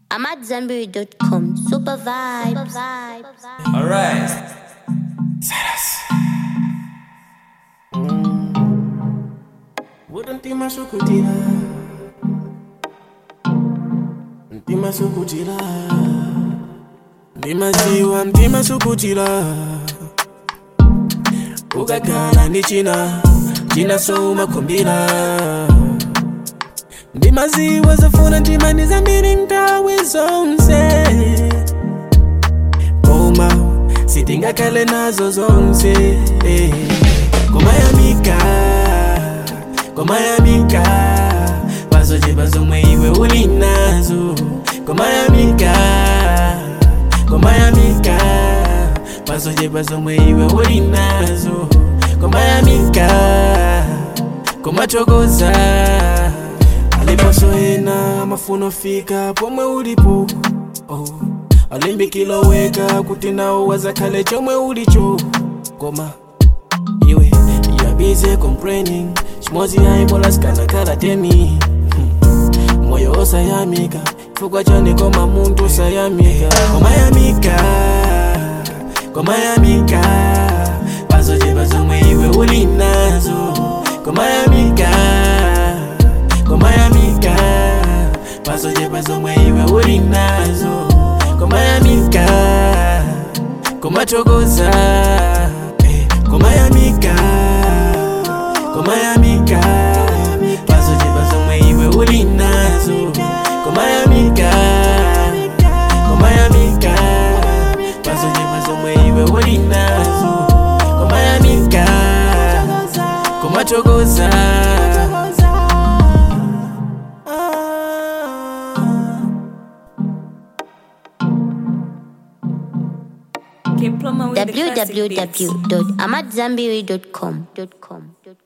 I'm at Zenberry.com. Super vibes. Alright. Ntima sukutira Ntima sukutira Ndimaziwa ntima sukutira Ukakhala ndi china China soma kumbira Ndimaziwa zofuna ntima ndizambiri nthawi zonse Koma sitingakhale nazo zonse eh. Kumayamika Kumayamika Pazochepa zomwe iwe uli nazo Kumayamika Kumayamika Pazochepa zomwe iwe uli nazo Kumayamika Kumachokoza Aliposo ena mafuno fika pomwe ulipo oh. Alimbikilo weka kuti nawo wazakhale chomwe ulicho Koma iwe you're busy complaining chimozi yaibola sikanakhala teni Hmm. moyo osayamika chifukwa chani koma munthu osayamika komayamika komayamika pazochepa zomwe iwe uli nazo komayamika komayamika pazochepa zomwe iwe uli nazo komayamika kumachokoza eh, kumayamika kumayamika pazochepa zomwe iwe uli nazo kumayamika kumayamika pazochepa zomwe iwe uli nazo kumayamika kumachokoza K Plumber with the classic beats. www.amatzambiri.com.